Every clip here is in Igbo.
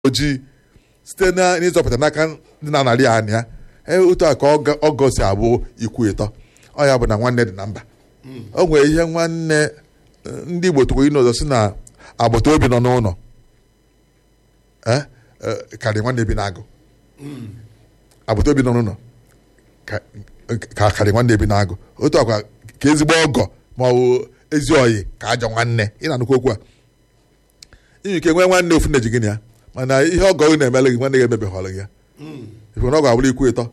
ojii site na n'ịzọpụta n'aka ndị na-anarị anya ya otu a ka ọgọ si abụ ikwu ịtọ ọ ya bụ na nwanne dị na mba o nwere ihe nwanne ndị Igbo tụrụ inu ọzọ si na agbata obi nọ n'ụlọ karịa nwanne bi n'agụ agbata obi nọ n'ụlọ ka karịa nwanne bi n'agụ otu akwa ka ezigbo ọgọ ma ọ bụ ezi oyi ka ajọ nwanne ị na-anụkwa okwu a inye ike nwee nwanne ofu na-eji gịnị ya mana ihe ọgọ gị na-emele gị nwanne gị emebeghọrọ gị ya ife na ọgọ abụrụ ikwu ịtọ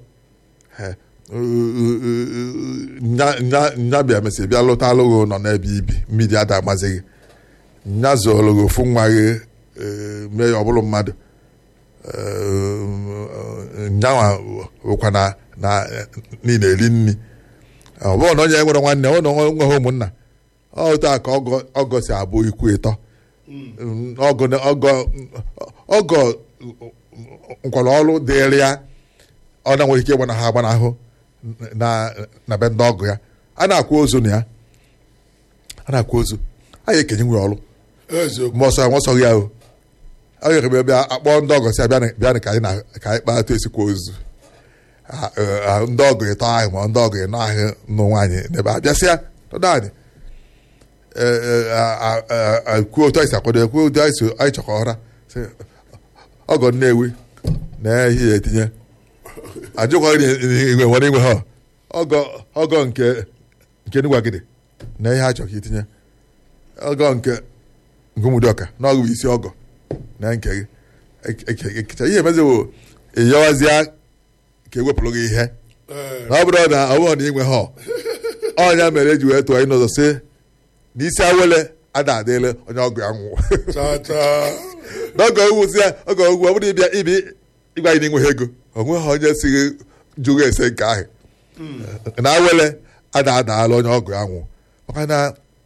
nya bịa mesị bịa lụta alụghị nọ n'ebe ibi mmiri ada amazi gị nya zụrụ gị ofu nwa gị mee ya ọ bụrụ mmadụ nyanwa bụkwa na niile eri nri ọ bụrụ na onye nwere nwanne ọ na nweghị ụmụnna otu a ka ọgọ si abụ ikwu ịtọ ọgọ nkwara ọrụ dịrị ya ọ na nwere ike ịgbana ha agbanahụ na be ndị ọgụ ya a na-akwa ozu na ya a na-akwa ozu a ya ekenye nwe ọrụ ma ọsọ ya nwọsọ ya o a ga ebe bịa akpọ ndị ọgọ si bịa ka anyị kpata esikwa ozu ndị ọgụ ịtọ ahụ ma ndị ọgụ ịnọ ahụ nụ nwaanyị n'ebe a bịasịa tọdọ anyị kwuo otu anyị si akwado kwuo otu anyị anyị chọkọ ọra ọgọ nnewi na ihe ya etinye ajụkwa igwe nwere inwe ha ọgọ ọgọ nke nke nugwagide na ihe a chọrọ ka itinye ọgọ nke ngụmụdọka na ọgụ bụ isi ọgọ na nke gị ekecha ihe emezi bụ ịyọwazịa ka ewepụrụ gị ihe na ọ bụrụ na ọ bụrụ na inwe ha ọnya mere eji wee tụọ anyị n'ụzọ si n'isi awele ada adịle onye ọgụ ya nwụ n'oge owuzi ya oge ogwu ọ bụrụ ịbịa ibi ịgwa anyị n'inweghị ego onweghị onye si jụrụ ese nke ahụ na awele ada adaala onye ọgụ ya nwụ maka na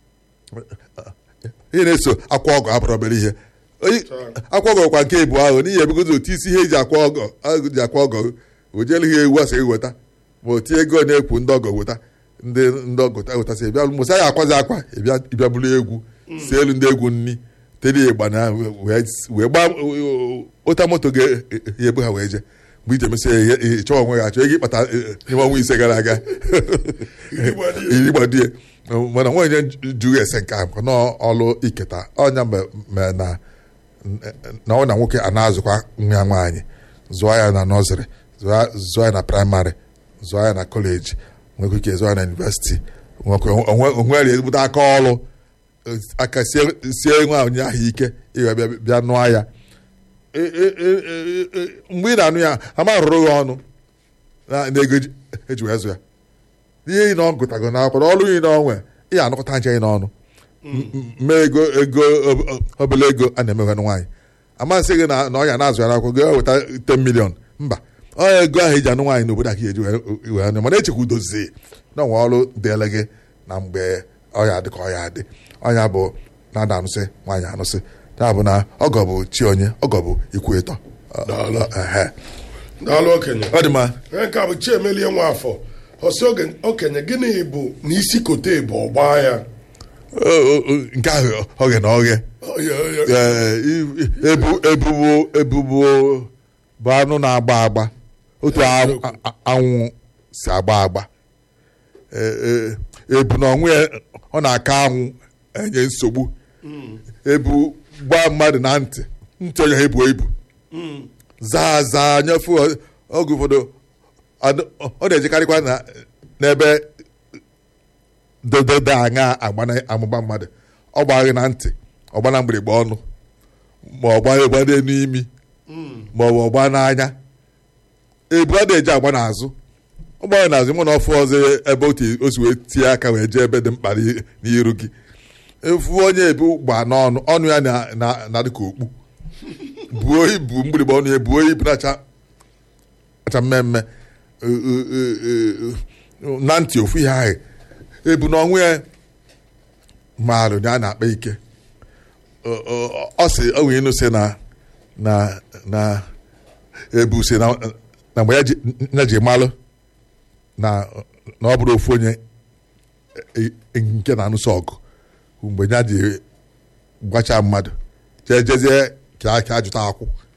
ihe na-eso akwa ọgụ abụrụ obere ihe akwa ọgọ kwa nke ịbụ ahụ n'ihi ebugozi otu isi ihe eji akwa ọgọ ji akwa ọgọ o jelu ihe ewu asị weta ma o tie ego na-ekwu ndị ọgọ weta ndị ndị ọgọ wetasị bịa mụsa ya akwazi akwa ịbịa bụrụ egwu si elu ndị egwu nni tere ịgba na wee gbaa ụta moto ga-ebu ha wee jee mgbe ije mesịa ịchọọ onwe ya achọ ego ịkpata n'ime ọnwa ise gara aga iri gbadie mana nwaanyị jụrụ ese nke ahụ n'ọlụ iketa ọnya mere na na ọ na nwoke a na-azụkwa nwa ya nwaanyị zụọ ya na nọzịrị zụọ ya na praịmarị zụọ ya na kọleji nwekwa ike zụọ ya na yunivesiti onwere ezigbote aka ọrụ aka sie nwa onye ahụ ike ịwa bịa nụọ ya mgbe ị na-anụ ya ama rụrụ ya ọnụ na ego eji wee zụ ya ihe ị na ọ gụtago na akwụkwọ ọrụ ị na onwe ị ya anụkọta nche ị n'ọnụ mee ego ego obele ego a na-emeghe nwaanyị amasị gị na ọnya na-azụ ya n'akwụkwọ gị weta 10 milion mba ọnya ego ahụ eji anụ nwaanyị n'obodo aka eji wee anụ mana echekwa udozie na onwe ọrụ dịele gị na mgbe ọya dị ka ọya dị ọnya bụ na-ada anụsị nwaanyị anụsị ya bụ na ọgọ bụ chi onye ọgọ bụ ikwu ịtọ daalụ okenye ọ dị mma nke a bụ chiemelie nwafọ ọsị okenye gịnị bụ na isi kote bụ ọgba ya nke ahụ oghe na oghe ebubo ebubo bụ anụ na-agba agba otu anwụ si agba agba ebu na onwe ọ na-aka anwụ enye nsogbu ebu gbaa mmadụ na ntị ntị onye ha ebu ebu zaa zaa nyefe oge ụfọdụ ọ na-ejekarịkwa n'ebe dododo aṅa amụba mmadụ ọ gbaghị na ntị ọgba na mgbịrịgba ọnụ ma ọ gbaa egba n'imi ma ọ bụ ọgba n'anya ebu a na-eji agba n'azụ ọ gbara n'azụ mụ na ọfụ ọzọ ebe o si wee tie aka wee jee ebe dị mkpa n'iru gị efu onye ebu gba n'ọnụ ọnụ ya na-adị ka okpu buo ibu mgbịrịgba ọnụ ya buo ibu na-acha mmemme na ntị ofu ihe ahụ ebu na ọnwụ ya maalụ na a na-akpa ike ọ sị onwe inu si na na na ebu si na mgbe ya ji malụ na ọ bụrụ ofu onye nke na-anụsọ ọgụ mgbe ya ji gbacha mmadụ jee jezie ka a jụta akwụ